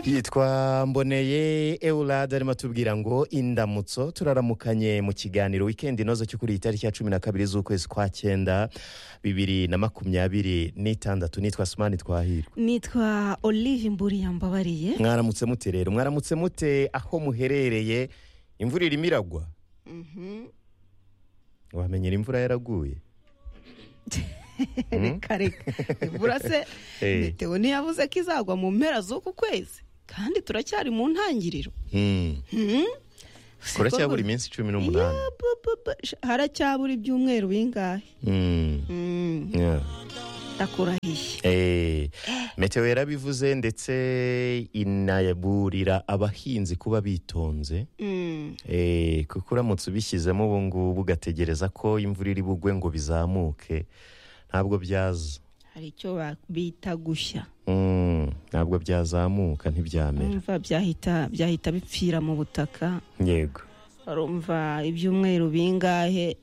yitwa mboneye eulade arimo atubwira ngo indamutso turaramukanye mu kiganiro wikendi inoze cyo kuri iyi tariki ya cumi na kabiri z'ukwezi kwa cyenda bibiri na makumyabiri n'itandatu nitwa sumani twahirwa nitwa olive mburi yambabariye mwaramutse mute rero mwaramutse mute aho muherereye imvura irimo iragwa wamenyera imvura yaraguye reka reka imvura se Eh. meteo ntiyavuze ko izagwa mu mpera z'uku kwezi kandi turacyari mu ntangiriro Hmm. kuracyabura iminsi cumi n'umunani Ya, bu- bu- bu- sh- haracyabura ibyumweru bingahe Hmm. Mm, Yeah. ndakurahiye Eh, meteo yarabivuze ndetse inaburira abahinzi kuba bitonze Mm, Eh, kuko uramutse ubishyizemo ubu ngubu ugategereza ko imvura iri bugwe ngo bizamuke ntabwo byaza hari icyo ba- bita gushya Mm, ntabwo byazamuka ntibyamera umva byahita byahita bipfira mu butaka yego urumva ibyumweru bingahe